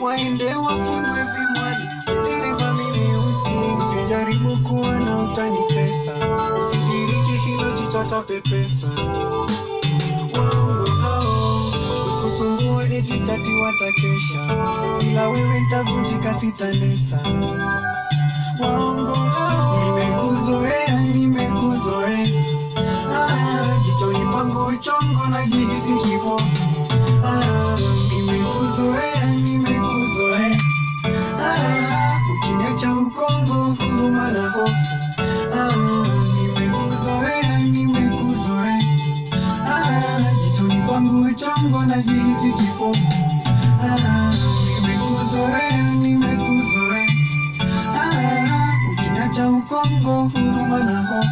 waende wafunwe vimwani, dereva mimi uti, usijaribu kuwa na utanitesa, usidiriki hilo jicho tapepesa. Waongo hao kukusumbua eti chati watakesha, bila wewe ntavunjika sitanesa. Waongo hao nimekuzoea, nimekuzoea Ah, jichoni pangu uchongo na jihisi kipofu Ah, nimekuzoea nimekuzoea Ah, ukiniacha ukongo huruma na hofu Ah, nimekuzoea nimekuzoea Ah, jichoni pangu uchongo na jihisi kipofu Ah, nimekuzoea nimekuzoea Ah, ukiniacha ukongo huruma na hofu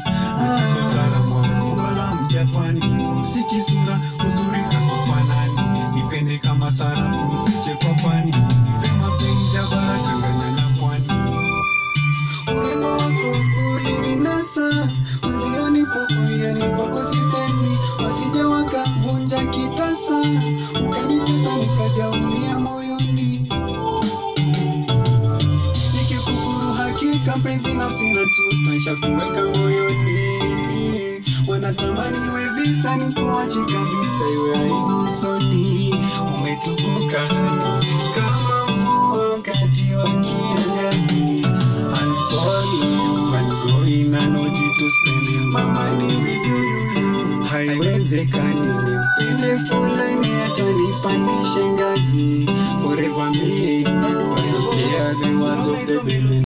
wala mjapani musiki sura uzuri kakupanani nipende kama sarafu mfiche kwa pani nipe mapenzi ya bara changanya na pwani urembo wako ulininasa mwenzioni pouyani kwako sisemi wasije wakavunja kitasa ukanitesa nikajaumia moyoni nikikufuru hakika penzi nafsi na tutaisha kuweka moyoni wanatamani iwe visa ni kuachi kabisa iwe aibu usoni umetukuka hani kama mvua wakati wa kiangazi I'll follow you and go in and oji to spending my money with you, you, you. haiwezekani nimpende fulani hata nipandishe ngazi forever me and you I don't care the words of the baby